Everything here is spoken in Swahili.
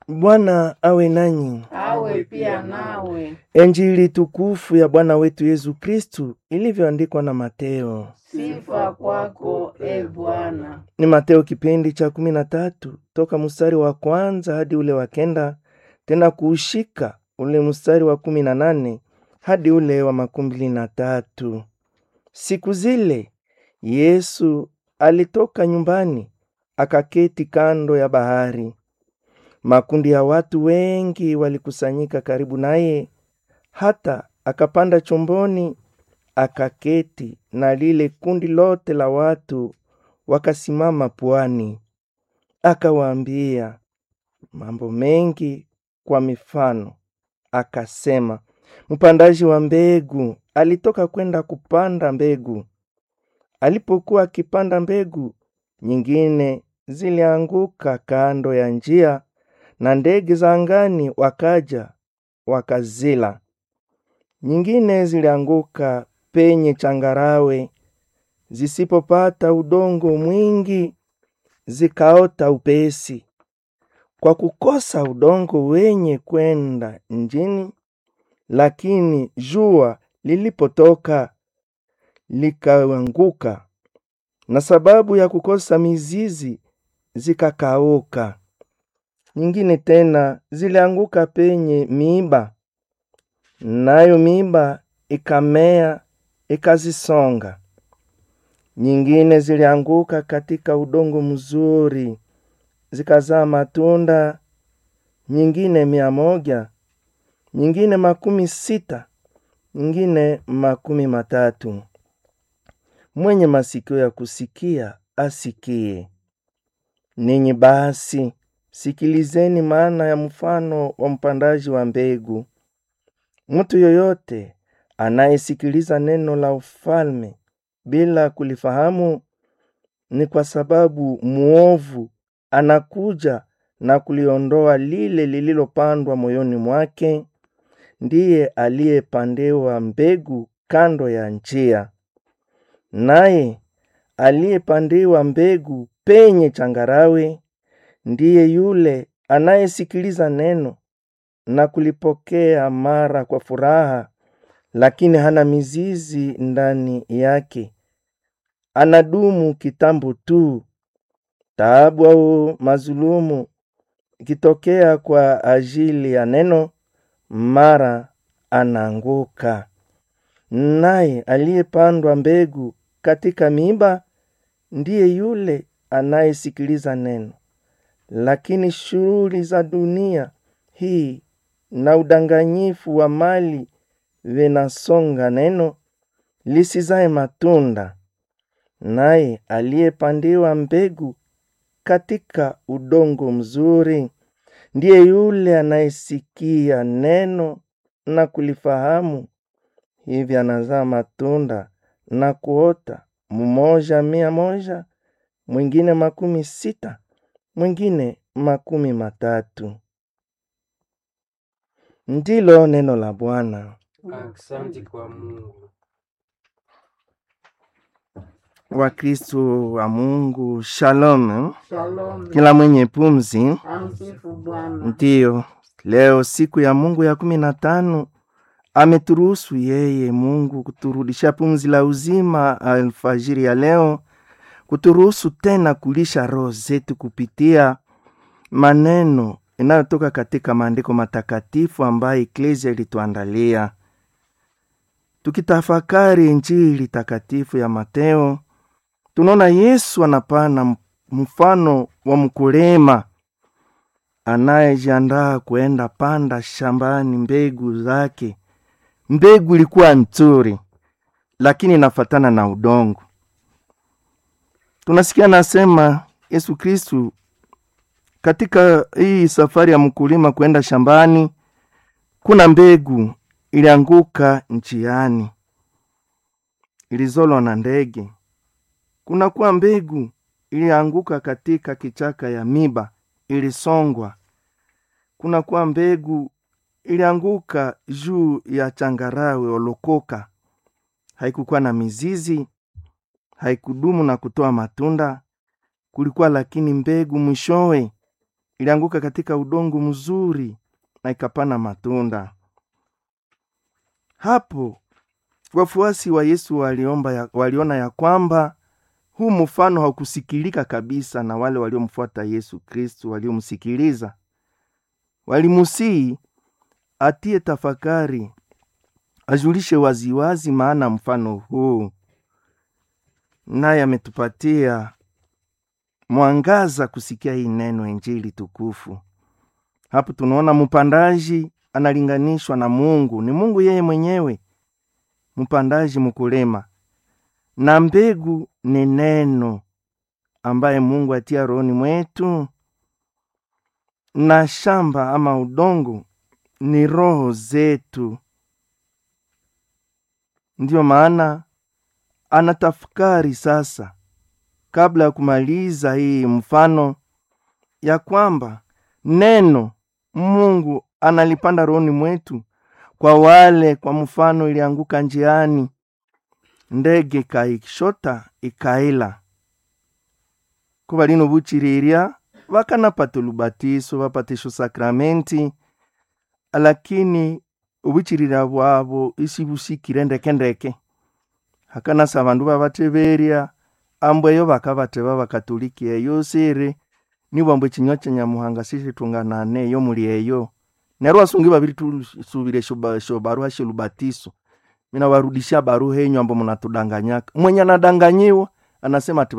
Bwana awe nanyi. awe pia nawe. Injili tukufu ya Bwana wetu Yesu Kristu ilivyoandikwa na Mateo. Sifa kwako e Bwana. Ni Mateo kipindi cha kumi na tatu toka mstari wa kwanza hadi ule wa kenda, tena kuushika ule mstari wa kumi na nane hadi ule wa makumi mbili na tatu. Siku zile Yesu alitoka nyumbani akaketi kando ya bahari. Makundi ya watu wengi walikusanyika karibu naye, hata akapanda chomboni akaketi, na lile kundi lote la watu wakasimama pwani. Akawaambia mambo mengi kwa mifano, akasema, mpandaji wa mbegu alitoka kwenda kupanda mbegu. Alipokuwa akipanda mbegu, nyingine zilianguka kando ya njia, na ndege za angani wakaja wakazila. Nyingine zilianguka penye changarawe, zisipopata udongo mwingi, zikaota upesi. Kwa kukosa udongo wenye kwenda njini, lakini jua lilipotoka likaanguka, na sababu ya kukosa mizizi zikakauka. Nyingine tena zilianguka penye miiba, nayo miiba ikamea ikazisonga. Nyingine zilianguka katika udongo mzuri, zikazaa matunda, nyingine mia moja, nyingine makumi sita, nyingine makumi matatu. Mwenye masikio ya kusikia asikie. Ninyi basi sikilizeni maana ya mfano wa mpandaji wa mbegu. Mtu yoyote anayesikiliza neno la ufalme bila kulifahamu, ni kwa sababu muovu anakuja na kuliondoa lile lililopandwa moyoni mwake. Ndiye aliyepandewa mbegu kando ya njia, naye aliyepandiwa mbegu penye changarawe ndiye yule anayesikiliza neno na kulipokea mara kwa furaha, lakini hana mizizi ndani yake. Anadumu kitambo tu. Taabu au mazulumu ikitokea kwa ajili ya neno, mara anaanguka. Naye aliyepandwa mbegu katika miiba ndiye yule anayesikiliza neno, lakini shughuli za dunia hii na udanganyifu wa mali vinasonga neno lisizae matunda. Naye aliyepandiwa mbegu katika udongo mzuri ndiye yule anayesikia neno na kulifahamu, hivi anazaa matunda na kuota, mmoja mia moja, mwingine makumi sita, mwingine makumi matatu. Ndilo neno la Bwana. Asante kwa Mungu. Wakristo wa Mungu, shalom. Shalom. Kila mwenye pumzi, Amsifu Bwana. ndiyo leo siku ya Mungu ya kumi na tano ameturuhusu yeye Mungu kuturudisha pumzi la uzima alfajiri ya leo, kuturuhusu tena kulisha roho zetu kupitia maneno inayotoka katika maandiko matakatifu ambayo eklesia ilituandalia. Tukitafakari Injili takatifu ya Mateo, tunaona Yesu anapana mfano wa mkulima anayejiandaa kuenda panda shambani mbegu zake. Mbegu ilikuwa nzuri, lakini inafatana na udongo. Tunasikia nasema Yesu Kristu katika hii safari ya mkulima kwenda shambani, kuna mbegu ilianguka njiani, ilizolwa na ndege. Kuna kuwa mbegu ilianguka katika kichaka ya miba, ilisongwa. Kuna kuwa mbegu ilianguka juu ya changarawe olokoka, haikukuwa na mizizi, haikudumu na kutoa matunda. Kulikuwa lakini mbegu mwishowe ilianguka katika udongo mzuri na ikapana matunda. Hapo wafuasi wa Yesu waliomba ya, waliona ya kwamba huu mfano haukusikilika kabisa na wale waliomfuata Yesu Kristu waliomsikiliza. Walimusii atie tafakari, ajulishe waziwazi maana mfano huu, naye ametupatia mwangaza kusikia hii neno Injili tukufu. Hapo tunaona mpandaji analinganishwa na Mungu, ni Mungu yeye mwenyewe, mpandaji mkulima, na mbegu ni neno ambaye Mungu atia rohoni mwetu, na shamba ama udongo ni roho zetu. Ndiyo maana anatafakari sasa, kabla ya kumaliza hii mfano, ya kwamba neno Mungu analipanda rohoni mwetu kwa wale, kwa mfano, ilianguka njiani, ndege ikaishota ikaila kuba lino buchiriria vakanapata olubatiso vapatisho sakramenti lakini obuchirira bwabo isi busikire ndekendeke hakanasa abandu babateberya ambweyo bakabateba bakatoliki eyo siri nibwambo ekinywa kya nyamuhanga sishitunganane eyo muli eyo neryo asungi babiri tusubire shobarua sholubatiso mina warudishia baruha enyu ambo munatudanganyaka mwenye anadanganyiwa anasema ati